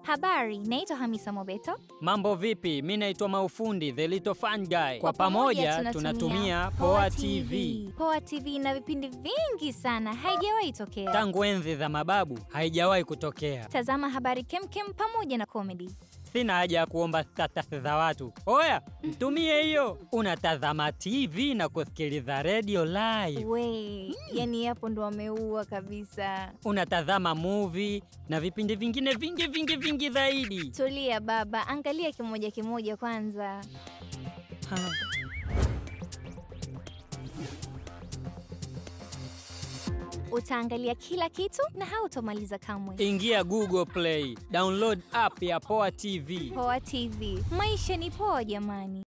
Habari, naitwa Hamisa Mobeto. Mambo vipi? Mi naitwa Maufundi the little fun guy. Kwa pamoja tunatumia Poa TV. Poa TV ina vipindi vingi sana, haijawahi tokea. Tangu enzi za mababu haijawahi kutokea. Tazama habari kemkem pamoja na comedy. Sina haja ya kuomba status za watu. Oya, mtumie hiyo. Unatazama TV na kusikiliza radio live. We, yani hapo ndo wameua kabisa. Unatazama movie na vipindi vingine vingi vingi vingi zaidi. Tulia baba, angalia kimoja kimoja kwanza. Ha. Utaangalia kila kitu na hautomaliza kamwe. Ingia Google Play, download app ya Poa TV. Poa TV, maisha ni poa jamani.